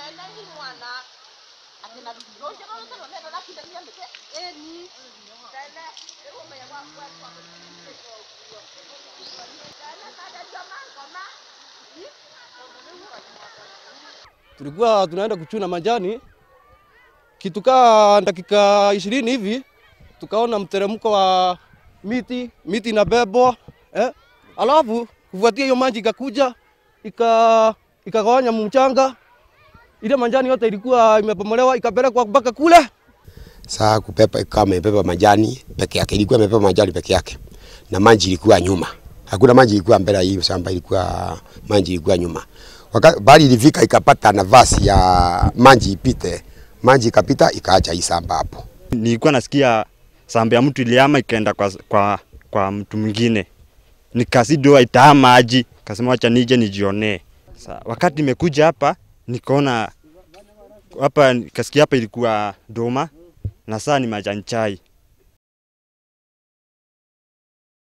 tulikuwa tunaenda kuchuna majani kitu kaa dakika ishirini hivi, tukaona mteremko wa miti miti inabebwa eh? Alafu kufuatia hiyo maji ikakuja ika ikagawanya mchanga, ile majani yote ilikuwa imebomolewa ikapelekwa mpaka kule. Saa kupepa kama imebeba majani peke yake, ilikuwa imebeba majani peke yake, na maji ilikuwa nyuma. Hakuna maji ilikuwa mbele ya hiyo shamba, ilikuwa maji ilikuwa nyuma. Wakati bali ilifika ikapata nafasi ya maji ipite, maji ikapita ikaacha hii shamba hapo. Nilikuwa nasikia samba ya mtu iliama ikaenda kwa, kwa, kwa mtu mwingine, nikasidoa itaa maji, kasema wacha nije nijionee. Sa, wakati nimekuja hapa nikaona hapa, kasikia hapa ilikuwa doma na saa ni majani chai.